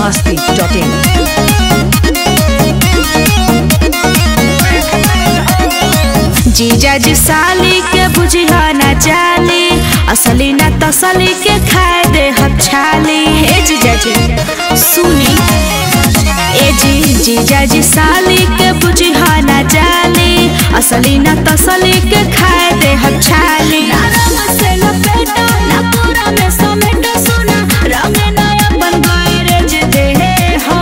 masti.in. जीजा जी साली के बुझिया ना जाली असली ना तसली के खाए दे हम छाली हे जीजा जी सुनी ए जी जीजा जी साली के बुझिया ना जाली असली ना तसली के खाए दे हम छाली ना रंग से लपेटो ना पूरा में समेटो सुना रंग ना अपन गैरेज दे हो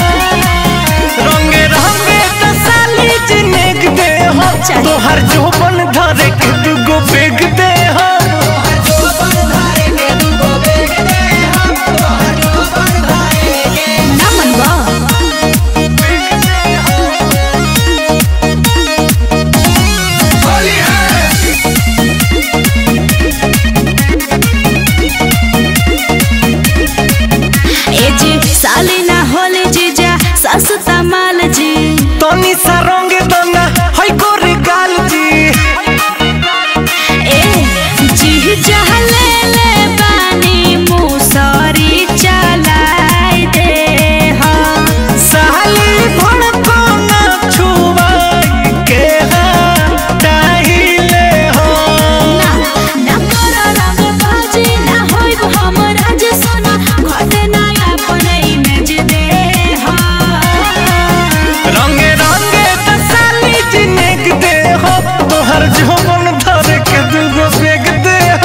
रंगे रंगे तसाली जिनेक दे हो चाहिए। तोहर जोबन धरे के दुगो बेग दे हो ना मनवा ए जी साली ना होले जीजा सस्ता माल जी तनी सा रंगे दना हई गोरे गाल जी ए जी जहले ले बानी मुसरी चलाई दे हा साली भड़को ना छुवाई के हटाइले हो ना ना करो रंग बाजी ना होइब हमरा जे सोना घटे ना अपन इमेज दे हा रंगे रंगे तसाली जिनेक दे हो तोहर जोबन धरे के दुगो बेग दे हो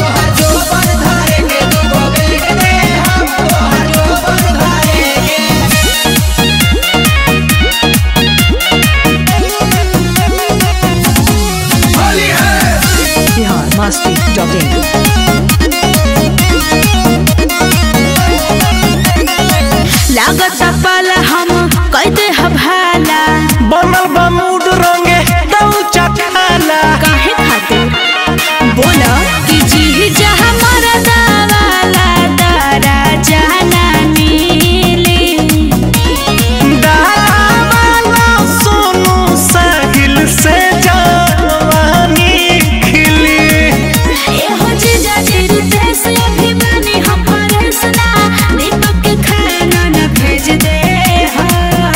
Bihar masti.in. लागत पाला हम कैदे हभाला बनल बा मूड रंगे दऊ चखाला काहे खातिर बोला कि जी जहाँ मरदा वाला दारा जाना मिली डाला सोनू साहिल से जवानी खिली एहो जीजा जी रितेश अभिमानी हम फरेस ना दीपक के खाना न भेज दे हा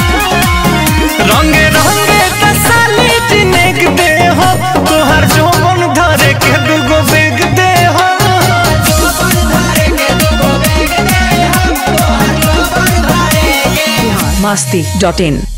रंगे रंगे तसाली जिनेक दे हो तोहर जोबन धरे के दुगो बेग दे हो Bihar masti.in.